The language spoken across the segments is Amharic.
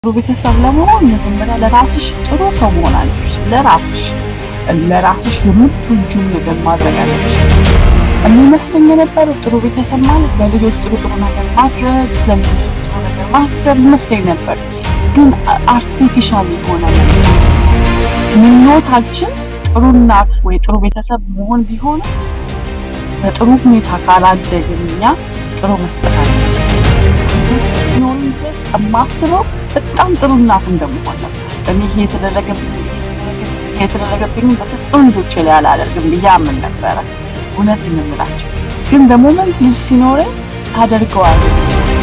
ጥሩ ቤተሰብ ለመሆን መጀመሪያ ለራስሽ ጥሩ ሰው መሆን አለብሽ። ለራስሽ ለራስሽ የምትወጂውን ነገር ማድረግ አለብሽ። የሚመስለኝ የነበረው ጥሩ ቤተሰብ ማለት ለልጆች ጥሩ ጥሩ ነገር ማድረግ፣ ለልጆች ጥሩ ነገር ማሰብ ይመስለኝ ነበር። ግን አርቲፊሻል የሆነ ነገር ምኞታችን ጥሩ እናት ወይ ጥሩ ቤተሰብ መሆን ቢሆንም በጥሩ ሁኔታ ካላደግን እኛ ጥሩ መስጠት አለች ሲኖሩኝ ድረስ የማስበው በጣም ጥሩ እናት እንደመሆን ነው። እኔ ይሄ የተደረገብኝ የተደረገብኝ በፍጹም ልጆቼ ላይ አላደርግም ብዬ አምን ነበረ። እውነት የምምላቸው ግን በሞመንት ልጅ ሲኖረኝ ታደርገዋለህ።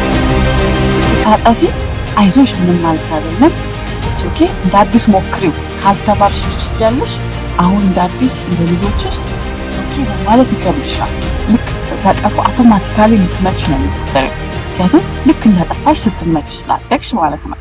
ስታጠፊ አይዞሽ ምንም ማለት አይደለም ኦኬ እንደ አዲስ ሞክሪው ካልተባልሽ ልጅ እያለሽ አሁን እንደ አዲስ እንደ ልጆችሽ ኦኬ ማለት ይከብድሻል። ልክ ስትጠፉ አውቶማቲካሊ ልትመች ነው የምትጠሪው። ምክንያቱም ልክ እንዳጠፋሽ ስትመች ስላደግሽ ማለት ነው።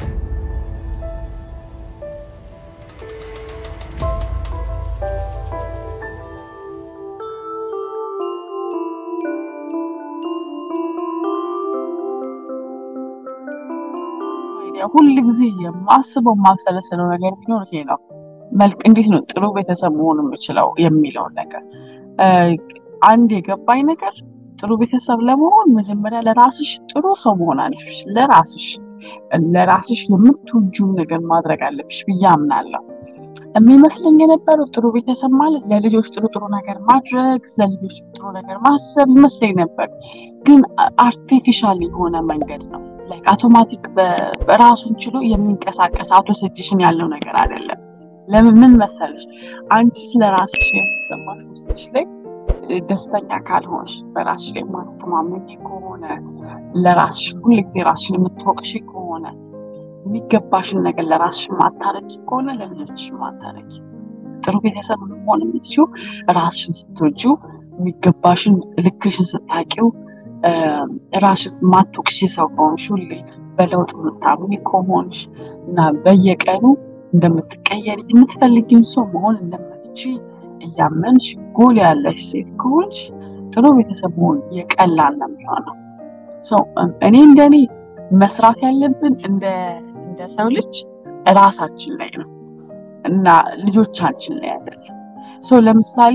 ሁል ጊዜ የማስበው የማብሰለስለው ነገር ቢኖር ይሄ ነው። መልክ እንዴት ነው ጥሩ ቤተሰብ መሆን የምችለው የሚለውን ነገር አንድ የገባኝ ነገር ጥሩ ቤተሰብ ለመሆን መጀመሪያ ለራስሽ ጥሩ ሰው መሆን አለብሽ። ለራስሽ ለራስሽ የምትወጂውን ነገር ማድረግ አለብሽ ብዬ አምናለሁ። የሚመስለኝ የነበረው ጥሩ ቤተሰብ ማለት ለልጆች ጥሩ ጥሩ ነገር ማድረግ፣ ለልጆች ጥሩ ነገር ማሰብ ይመስለኝ ነበር። ግን አርቲፊሻል የሆነ መንገድ ነው። ላይክ አውቶማቲክ በራሱን ችሎ የሚንቀሳቀስ አውቶ ሰጂሽን ያለው ነገር አይደለም። ለምን ምን መሰለሽ አንቺ ስለ ራስሽ የሚሰማሽ ውስጥሽ ላይ ደስተኛ ካልሆንሽ በራስሽ ላይ ማትተማመኝ ከሆነ ለራስሽ ሁል ጊዜ ራስሽን የምትወቅሽ ከሆነ የሚገባሽን ነገር ለራስሽ ማታረቂ ከሆነ ለልጆችሽ ማታረቂ። ጥሩ ቤተሰብ መሆን የምትችው ራስሽን ስትወጂው፣ የሚገባሽን ልክሽን ስታቂው፣ ራስሽ ማትወቅሽ ሰው ከሆንሽ፣ ሁሌ በለውጥ የምታምኒ ከሆንሽ እና በየቀኑ እንደምትቀየሪ የምትፈልጊውን ሰው መሆን እንደምትችይ እያመንሽ ጎል ያለሽ ሴት ከሆንሽ ጥሩ ቤተሰብ መሆን የቀላል ነው የሚሆነው። እኔ እንደኔ መስራት ያለብን እንደ እንደ ሰው ልጅ ራሳችን ላይ ነው እና ልጆቻችን ላይ አይደለም። ለምሳሌ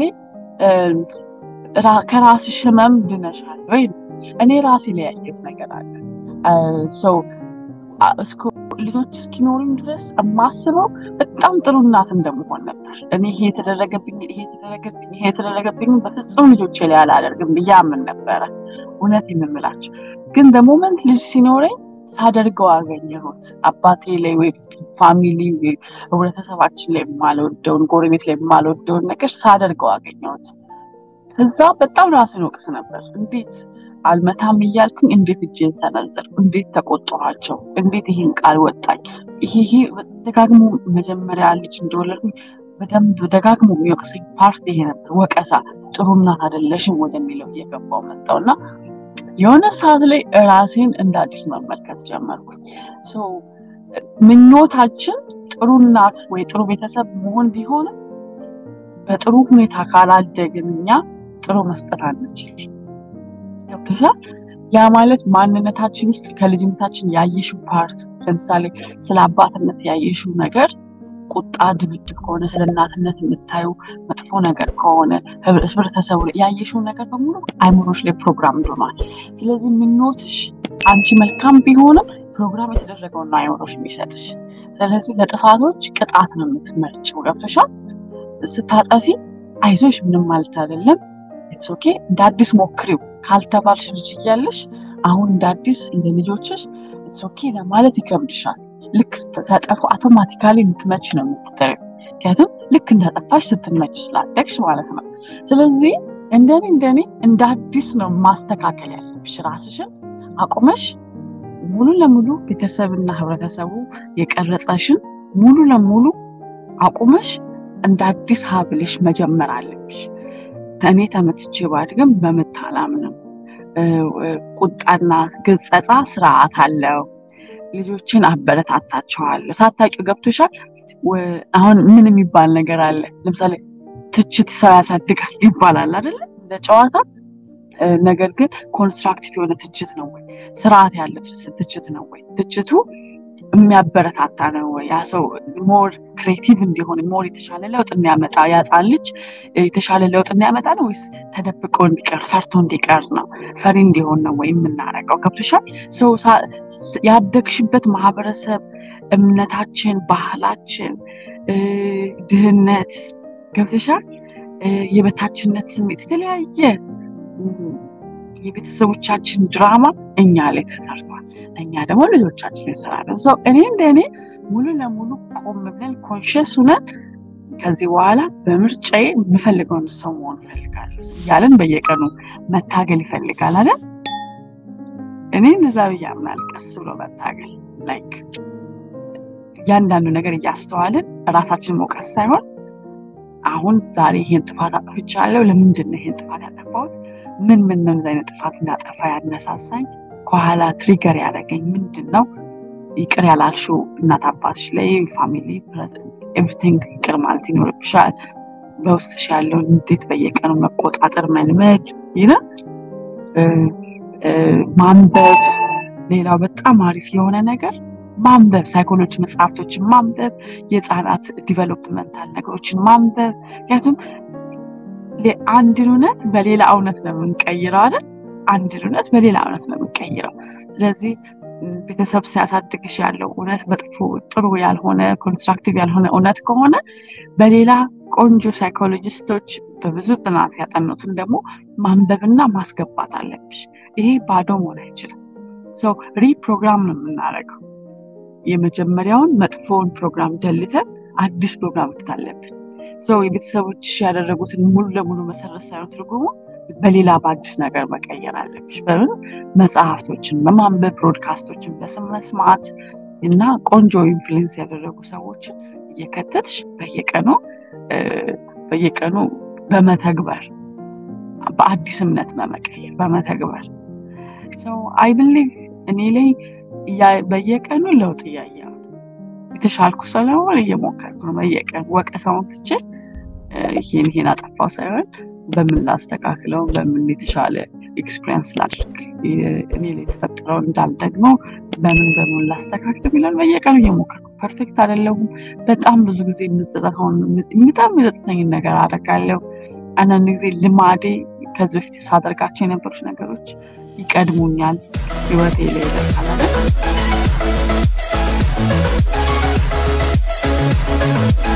ከራስሽ ህመም ድነሻል ወይ? እኔ ራሴ ላይ ያየሁት ነገር አለ። ልጆች እስኪኖሩኝ ድረስ የማስበው በጣም ጥሩ እናት እንደመሆን ነበር። እኔ ይሄ የተደረገብኝ ይሄ የተደረገብኝ ይሄ የተደረገብኝ በፍጹም ልጆቼ ላይ አላደርግም ብዬ አምን ነበረ። እውነት የምምላቸው ግን በሞመንት ልጅ ሲኖረኝ ሳደርገው አገኘሁት። አባቴ ላይ ወይ ፋሚሊ ህብረተሰባችን ላይ የማልወደውን ጎረቤት ላይ የማልወደውን ነገር ሳደርገው አገኘሁት። ከዛ በጣም ራስን ወቅስ ነበር። እንዴት አልመታም እያልኩኝ እንዴት እጄን ሰነዘርኩ? እንዴት ተቆጠኋቸው? እንዴት ይህን ቃል ወጣኝ? ይሄ ይሄ ደጋግሞ መጀመሪያ ልጅ እንደወለድኩኝ በደንብ ደጋግሞ የሚወቅሰኝ ፓርት ይሄ ነበር። ወቀሳ፣ ጥሩ እናት አይደለሽም ወደሚለው እየገባው መጣው እና የሆነ ሰዓት ላይ ራሴን እንደ አዲስ መመልከት ጀመርኩኝ። ምኞታችን ጥሩ እናት ወይ ጥሩ ቤተሰብ መሆን ቢሆንም በጥሩ ሁኔታ ካላደግን እኛ ጥሩ መስጠት አንችልም። ገብቶሻል? ያ ማለት ማንነታችን ውስጥ ከልጅነታችን ያየሽው ፓርት ለምሳሌ ስለ አባትነት ያየሽው ነገር ቁጣ፣ ድብድብ ከሆነ ስለ እናትነት የምታዩ መጥፎ ነገር ከሆነ ህብረተሰቡ ላይ ያየሽው ነገር በሙሉ አይምሮች ላይ ፕሮግራም ሆኗል። ስለዚህ ምኞትሽ አንቺ መልካም ቢሆንም ፕሮግራም የተደረገውን ነው አይምሮች የሚሰጥሽ። ስለዚህ ለጥፋቶች ቅጣት ነው የምትመርጭው። ገብቶሻል? ስታጠፊ አይዞሽ ምንም ማለት አይደለም ኢትስ ኦኬ እንደ አዲስ ሞክሪው ካልተባልሽ ልጅ እያለሽ አሁን እንደ አዲስ እንደ ልጆችሽ ኢትስ ኦኬ ለማለት ይከብድሻል። ልክ ስትጠፉ አውቶማቲካሊ ልትመች ነው የምትጠሪው። ምክንያቱም ልክ እንዳጠፋሽ ስትመች ስላደግሽ ማለት ነው። ስለዚህ እንደኔ እንደኔ እንደ አዲስ ነው ማስተካከል ያለብሽ ራስሽን አቁመሽ ሙሉ ለሙሉ ቤተሰብና ህብረተሰቡ የቀረጸሽን ሙሉ ለሙሉ አቁመሽ እንደ አዲስ ሀብልሽ መጀመር አለብሽ። እኔ ተመትቼ ባድግም በምት አላምንም። ቁጣና ግጸጻ ስርዓት አለው። ልጆችን አበረታታቸዋለሁ። ሳታውቂው ገብቶሻል። አሁን ምን የሚባል ነገር አለ? ለምሳሌ ትችት ሰው ያሳድጋል ይባላል አይደለ? እንደ ጨዋታ ነገር ግን ኮንስትራክቲቭ የሆነ ትችት ነው ወይ? ስርዓት ያለው ትችት ነው ወይ? ትችቱ የሚያበረታታ ነው ወይ? ያ ሰው ሞር ክሬቲቭ እንዲሆን ሞር የተሻለ ለውጥ እንዲያመጣ ያጻን ልጅ የተሻለ ለውጥ እንዲያመጣ ነው ወይስ ተደብቆ እንዲቀር ፈርቶ እንዲቀር ነው? ፈሪ እንዲሆን ነው ወይ የምናረገው? ገብቶሻል? ሰው ያደግሽበት ማህበረሰብ፣ እምነታችን፣ ባህላችን፣ ድህነት ገብቶሻል? የበታችነት ስሜት የተለያየ የቤተሰቦቻችን ድራማ እኛ ላይ ተሰርቷል። እኛ ደግሞ ልጆቻችን እንሰራለን። ሰው እኔ እንደ እኔ ሙሉ ለሙሉ ቆም ብለን ኮንሽስ ሁነን ከዚህ በኋላ በምርጫዬ የምፈልገውን ሰው መሆን እፈልጋለሁ እያለን በየቀኑ መታገል ይፈልጋል አይደል? እኔ እንደዛ ብዬ አምናለሁ። ቀስ ብሎ መታገል ላይክ እያንዳንዱ ነገር እያስተዋልን ራሳችን መውቀስ ሳይሆን አሁን ዛሬ ይሄን ጥፋት አጥፍቻለሁ። ለምንድን ነው ይሄን ጥፋት ያጠፋሁት? ምን ምን ምን አይነት ጥፋት እንዳጠፋ ያነሳሳኝ ከኋላ ትሪገር ያደረገኝ ምንድን ነው? ይቅር ያላልሽው እናት አባትሽ ላይ ፋሚሊ ኤቭሪቲንግ ይቅር ማለት ይኖርብሻል። በውስጥሽ ያለውን እንዴት በየቀኑ መቆጣጠር መልመድ ይነ ማንበብ። ሌላው በጣም አሪፍ የሆነ ነገር ማንበብ፣ ሳይኮሎጂ መጽሐፍቶችን ማንበብ፣ የህፃናት ዲቨሎፕመንታል ነገሮችን ማንበብ። ምክንያቱም አንድን እውነት በሌላ እውነት ነው የምንቀይረው አይደል? አንድን እውነት በሌላ እውነት ነው የምንቀይረው። ስለዚህ ቤተሰብ ሲያሳድግሽ ያለው እውነት መጥፎ ጥሩ ያልሆነ ኮንስትራክቲቭ ያልሆነ እውነት ከሆነ በሌላ ቆንጆ ሳይኮሎጂስቶች በብዙ ጥናት ያጠኑትን ደግሞ ማንበብና ማስገባት አለብሽ። ይሄ ባዶ መሆን አይችልም። ሰው ሪፕሮግራም ነው የምናደርገው። የመጀመሪያውን መጥፎውን ፕሮግራም ደልተን አዲስ ፕሮግራም መክት አለብን። ሰው የቤተሰቦች ያደረጉትን ሙሉ ለሙሉ መሰረት ሳይሆን ትርጉሙ በሌላ በአዲስ ነገር መቀየር አለብሽ። በምን መጽሐፍቶችን በማንበብ ብሮድካስቶችን በስም መስማት እና ቆንጆ ኢንፍሉዌንስ ያደረጉ ሰዎችን እየከተትሽ በየቀኑ በየቀኑ በመተግበር በአዲስ እምነት በመቀየር በመተግበር ሰው አይ ብሊቭ እኔ ላይ በየቀኑ ለውጥ እያየ የተሻልኩ ስለሆነ እየሞከርኩ ነው። በየቀኑ ወቀሳውን ትቼ ይሄን ይሄን አጠፋው ሳይሆን በምን ላስተካክለው፣ በምን የተሻለ ኤክስፒሪንስ ላድርግ፣ እኔ ላይ የተፈጠረው እንዳልደግሞ በምን በምን ላስተካክል የሚለውን በየቀኑ እየሞከርኩ ፐርፌክት አይደለሁም። በጣም ብዙ ጊዜ የምጸጸተውን በጣም የሚጸጽተኝን ነገር አደርጋለሁ። አንዳንድ ጊዜ ልማዴ ከዚህ በፊት ሳደርጋቸው የነበሩት ነገሮች ይቀድሙኛል፣ ህይወቴ ላይ ይደርሳል።